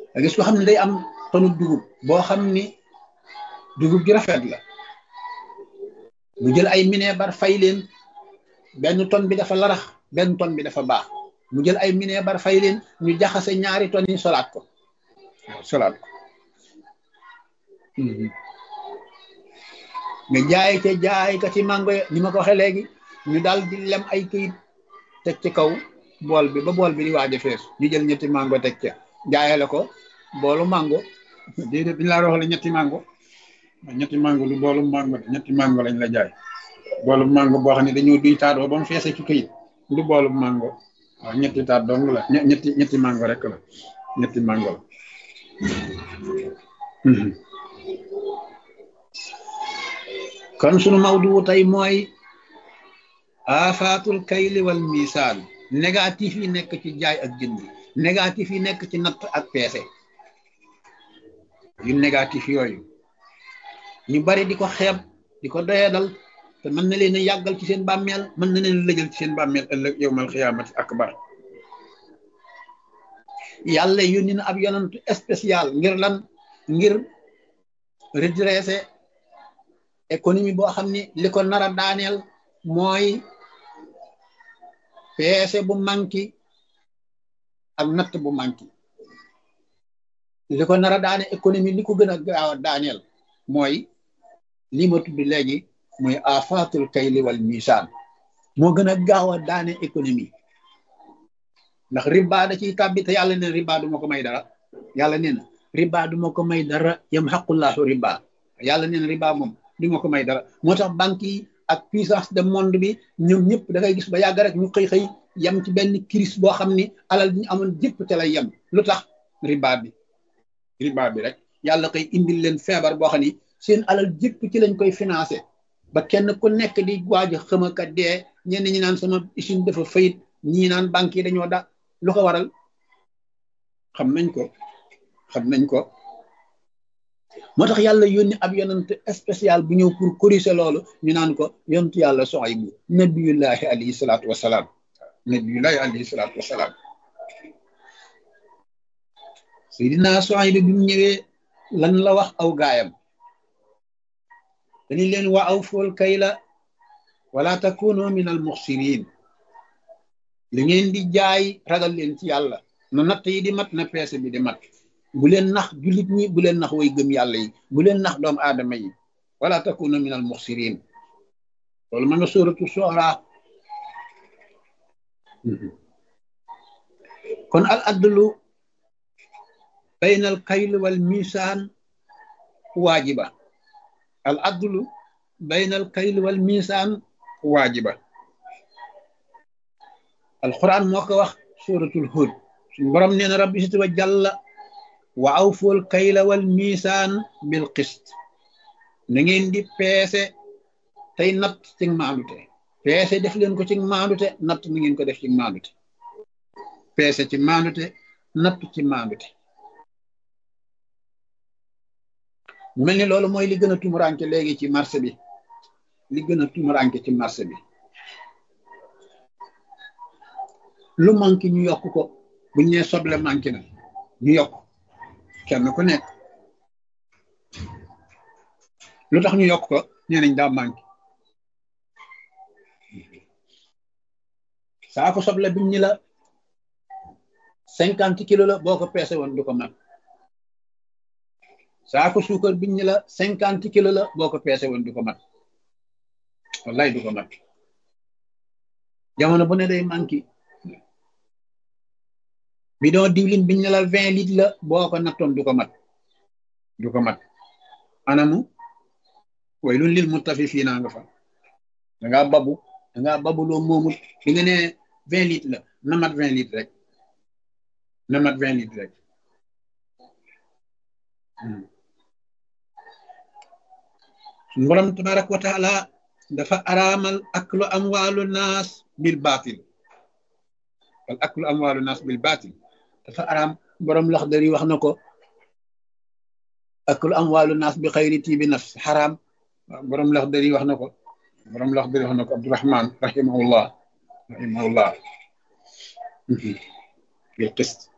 nga gis ko xam ne day am tonu dugub boo xam ni dugub ji rafet la mu jël ay mineebar fay leen benn ton bi dafa larax benn ton bi dafa baax mu jël ay mineebar fay leen ñu jaxase ñaari ton yi solaat ko waaw solaat ko nga jaay ca jaay ka ci mango ni ma ko waxee léegi ñu daal di lem ay këyit teg ci kaw bool bi ba bool bi di waaj a fees ñu jël ñetti mango teg ca jaayale ko boolu mango déedéet dañ laa wax la ñetti mango ñetti mango lu boolu mango ñetti mango lañ la jaay boolu mango boo xam ne dañoo duy taatoo ba mu feese ci këyit du boolu mango waaw ñetti taat dong la ñetti ñetti mango rek la ñetti mango la kon sunu mawdu tey mooy afaatul kayli wal misaan négatif yi nekk ci jaay ak jënd négatif yi nekk ci natt ak peese yu négatif yooyu ñu bari di ko xeeb di ko doyadal te mën na leen a yàggal ci seen bàmmeel mën na leen lëjal ci seen bàmmeel ëllëg yowmal xiyaamati akbar yàlla yónni na ab yonantu spécial ngir lan ngir redresser économie boo xam ni li ko nar a daaneel mooy peese bu manki ak natt bu manki li ko nar a daane économie li ko gën a gaaw a daaneel mooy li ma tudd léegi mooy afaatul kayli wal misaan moo gën a gaaw a daane économie ndax riba da ciy tàbbi te yàlla neen riba du ma ko may dara yàlla nee na riba du ma ko may dara yam xaqullahu riba yàlla neen riba moom du ma ko may dara moo tax banque yi ak puissance de monde bi ñoom ñëpp da ngay gis ba yàgg rek ñu xëy xëy yem ci benn crise boo xam ni alal bi ñu amoon jëpp te lay yem lu tax riba bi riba bi rek yàlla koy indil leen feebar boo xam ni seen alal jëpp ci lañ koy financé ba kenn ku nekk di waaj a xëmaka dee ñenn ñi naan sama usine dafa fayit ñii naan banque yi dañoo da lu ko waral xam nañ ko xam nañ ko moo tax yàlla yónni ab yonent spécial bu ñëw pour corriger loolu ñu naan ko yontu yàlla Suaybu nabiyullahi alayhi salaatu wasalaam nabiyullahi alayhi salaatu wasalaam Seydina Suaybu bi mu ñëwee lan la wax aw gaayam dañu leen wa aw fool kayla wala takunu min al muxsirin li ngeen di jaay ragal leen ci yàlla na natt yi di mat na peese bi di mat bu leen nax jullit ñi bu leen nax way gëm yàlla yi bu leen nax doomu aadama yi wala takunu min al muxsirin loolu ma nga sóoratu soora kon al adlu bayna al kayl wal misaan waajiba al adlu bayna al kayl wal misaan waajiba alquran moo ko wax suratul hud suñu borom nee na rabbi sit wa jàlla wa awful kayla wal misaan bil qist na ngeen di peese tey natt ci maandute peese def leen ko ci maandute natt na ngeen ko def ci maandute peese ci maandute natt ci maandute mu mel ni loolu mooy li gën a tumuranke léegi ci marché bi li gën a tumuranke ci marché bi lu manqué ñu yokk ko buñ nee soble manqué na ñu yokk kenn ku nekk lu tax ñu yokk ko nee nañ daa manqué saako soble biñ ñi la cinquante kilo la boo ko peese woon du ko mat saako suukar biñ ñi la cinquante kilo la boo ko peese woon du ko mat wallaay du ko mat jamono bu ne day manqué bidon diwlin biñ ne la vingt litres la boo ko nattoon du ko mat du ko mat anamu way lu lil mutafifiina nga fa da ngaa babu da ngaa babu loo moomut bi nga ne vingt litres la na mat vingt litres rek na mat vingt litres rek suñu borom tabaraka wa taala dafa araamal aklu amwaalu naas bil baatil wal aklu amwaalu naas bil baatil dafa araam borom Laxdari wax na ko aklu amwaalu naas bi xayri tiibi nafs xaraam borom Laxdari wax na ko borom Laxdari wax na ko Abdurahman rahimahullah rahimahullah bil qist